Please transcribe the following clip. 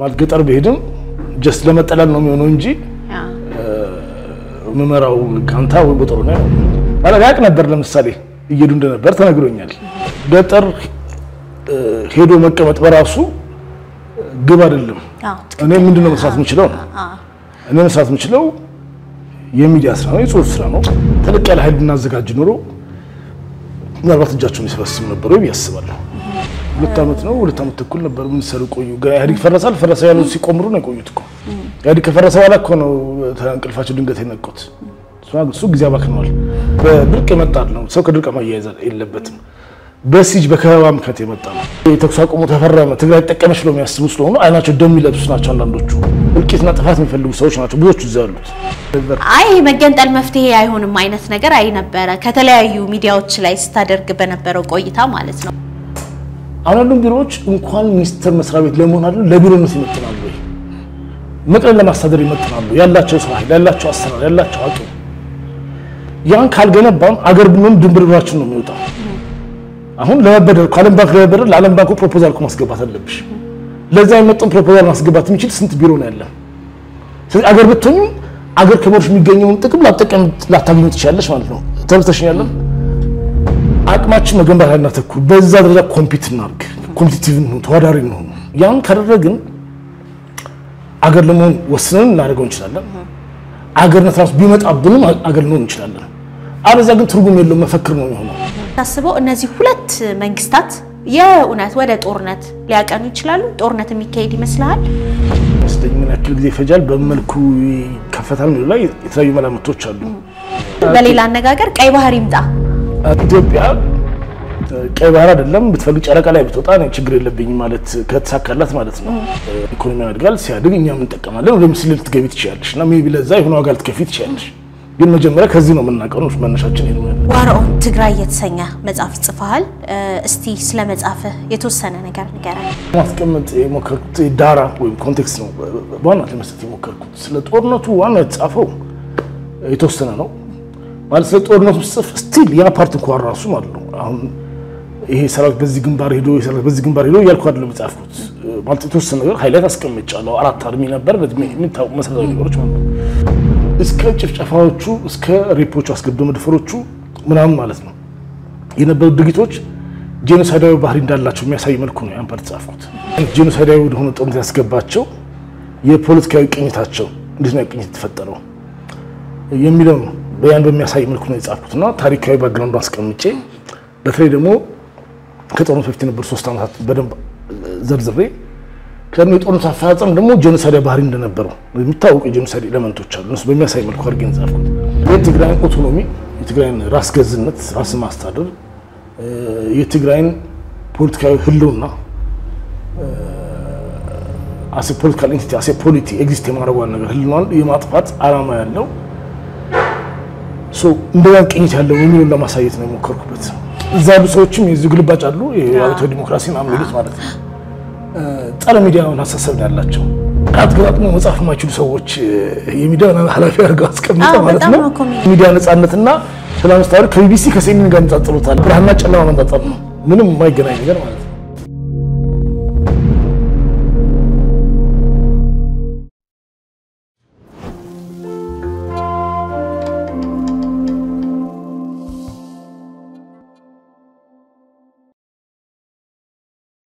ማለት ገጠር ብሄድም ጀስት ለመጠለል ነው የሚሆነው እንጂ ምመራው ጋንታ ወይ ቦጠሮ ነው ማለት ያውቅ ነበር። ለምሳሌ እየሄዱ እንደነበር ተነግሮኛል። ገጠር ሄዶ መቀመጥ በራሱ ግብ አይደለም። እኔ ምንድነው መስራት የምችለው ነው እኔ መስራት የምችለው የሚዲያ ስራ ነው፣ የጽሁፍ ስራ ነው። ተለቅ ያለ ኃይል ብናዘጋጅ ኖሮ ምናልባት እጃቸውን ይሰበስብ ነበሩ ብዬ አስባለሁ። ሁለት ዓመት ነው ሁለት ዓመት ተኩል ነበር ምን ሰሩ ቆዩ። ኢህአዴግ ፈረሳል ፈረሰ ያሉት ሲቆምሩ ነው የቆዩት እኮ ኢህአዴግ ከፈረሰ በኋላ እኮ ነው እንቅልፋቸው ድንገት የነቁት። እሱ ጊዜ አባክነዋል። በድርቅ የመጣ ነው። ሰው ከድርቅ ማያያዝ የለበትም። በሲጅ በከበባ ምክንያት የመጣ ነው። የተኩስ አቁሙ ተፈረመ፣ ትግራይ ጠቀመች ብለው የሚያስቡ ስለሆኑ አይናቸው ደም የሚለብሱ ናቸው። አንዳንዶቹ እልቂትና ጥፋት የሚፈልጉ ሰዎች ናቸው ብዙዎቹ እዛ ያሉት። አይ መገንጠል መፍትሄ አይሆንም አይነት ነገር አይ ነበረ ከተለያዩ ሚዲያዎች ላይ ስታደርግ በነበረው ቆይታ ማለት ነው። አሁን ያሉን ቢሮዎች እንኳን ሚኒስቴር መስሪያ ቤት ለመሆን አይደለም ለቢሮነት ይመጥናሉ ወይ መቅረን ለማስተዳደር ይመጥናሉ። ያላቸው ሰው ኃይል፣ ያላቸው አሰራር፣ ያላቸው አቅም ያን ካልገነባም አገር ብሎም ድንብርብራችን ነው የሚወጣው። አሁን ለመበደር ከዓለም ባንክ ለመበደር ለዓለም ባንኩ ፕሮፖዛል እኮ ማስገባት አለብሽ። ለዛ የመጣውን ፕሮፖዛል ማስገባት የሚችል ስንት ቢሮ ነው ያለ? ስለዚህ አገር ብትሆኙ አገር ከመሮች የሚገኘውን ጥቅም ላጠቀም ላታገኙ ትችላለች ማለት ነው። ተርተሽኝ ያለን አቅማችን መገንባት ያናተኩር በዛ ደረጃ ኮምፒት እናድርግ፣ ኮምፒቲቲቭ ነው፣ ተወዳዳሪ ነው። ያን ካደረግን አገር ለመሆን ወስነን እናደርገው እንችላለን። አገርነት ራሱ ቢመጣብንም አገር ልንሆን እንችላለን። አለዚያ ግን ትርጉም የለውም፣ መፈክር ነው የሚሆነው። ታስበው እነዚህ ሁለት መንግስታት የእውነት ወደ ጦርነት ሊያቀኑ ይችላሉ። ጦርነት የሚካሄድ ይመስልሃል? መስለኝ ምን ያክል ጊዜ ይፈጃል፣ በመልኩ ይከፈታል የሚለው ላይ የተለያዩ መላምቶች አሉ። በሌላ አነጋገር ቀይ ባህር ይምጣ ኢትዮጵያ ቀይ ባህር አይደለም ብትፈልግ ጨረቃ ላይ ብትወጣ እኔ ችግር የለብኝም ማለት ከተሳካላት ማለት ነው። ኢኮኖሚ ያድጋል። ሲያድግ እኛም እንጠቀማለን። ወደ ምስል ልትገቢ ትችላለሽ እና ሜይ ቢ ለዛ የሆነ ዋጋ ልትከፊ ትችላለሽ። ግን መጀመሪያ ከዚህ ነው የምናውቀው ነው መነሻችን ይሄ ነው። ዋር ኦን ትግራይ የተሰኘ መጽሐፍ ጽፈሃል። እስቲ ስለ መጽሐፍህ የተወሰነ ነገር ንገረን። ማስቀመጥ የሞከርኩት ዳራ ወይም ኮንቴክስት ነው በዋናነት ለመስጠት የሞከርኩት። ስለ ጦርነቱ ዋና የተጻፈው የተወሰነ ነው ማለት ስለ ጦርነቱ ጽፍ ስቲል ያ ፓርት እንኳን ራሱ ማለት ነው አሁን ይሄ ሰራዊት በዚህ ግንባር ሄዶ ሰራዊት በዚህ ግንባር ሄዶ እያልኩ አይደለም የጻፍኩት። ማለት የተወሰነ ነገር ሃይላይት አስቀምጫለሁ። አራት አርሚ ነበር የሚታወቁ መሰረታዊ ነገሮች ማለት ነው። እስከ ጭፍጨፋዎቹ እስከ ሬፖቹ አስገድዶ መድፈሮቹ ምናምን ማለት ነው የነበሩ ድርጊቶች ጄኖሳይዳዊ ባህሪ እንዳላቸው የሚያሳይ መልኩ ነው ያን ፓርት ጻፍኩት። ጄኖሳይዳዊ ወደሆነ ጦርነት ያስገባቸው የፖለቲካዊ ቅኝታቸው እንዴት ነው ቅኝት የተፈጠረው የሚለው ነው ያን በሚያሳይ መልኩ ነው የጻፍኩት እና ታሪካዊ ባክግራውንዱ አስቀምጬ በተለይ ደግሞ ከጦርነቱ በፊት የነበሩ ሶስት ዓመታት በደንብ ዘርዝሬ ከደግሞ የጦርነቱ አፈጻጸም ደግሞ ጄኖሳይድ ባህሪ እንደነበረው የሚታወቁ የጄኖሳይድ ኤሌመንቶች አሉ። እነሱ በሚያሳይ መልኩ አድርጌ ጻፍኩት። የትግራይን ኦቶኖሚ፣ የትግራይን ራስ ገዝነት፣ ራስን ማስተዳደር፣ የትግራይን ፖለቲካዊ ህልውና አሴ ፖለቲካል ኢንቲቲ አሴ ፖሊቲ ኤግዚስት የማድረጓን ነገር ህልውናን የማጥፋት ዓላማ ያለው እንደዛ ቅኝት ያለው የሚለውን ለማሳየት ነው የሞከርኩበት። እዛ ያሉ ሰዎችም የዚህ ግልባጭ አሉ የአብዮታዊ ዲሞክራሲን የሚሉት ማለት ነው። ጸረ ሚዲያውን አሳሰብ ነው ያላቸው። አትገጣጥሞ መጻፍ የማይችሉ ሰዎች የሚዲያ ኃላፊ አድርገው አስቀምጠው ማለት ነው። ሚዲያ ነጻነትና ሰላም ስታወሪ ከቢቢሲ ከሴኒን ጋር ነጻጽሮታል። ብርሃንና ጨለማ መንጻጸር ነው። ምንም የማይገናኝ ነገር ማለት ነው።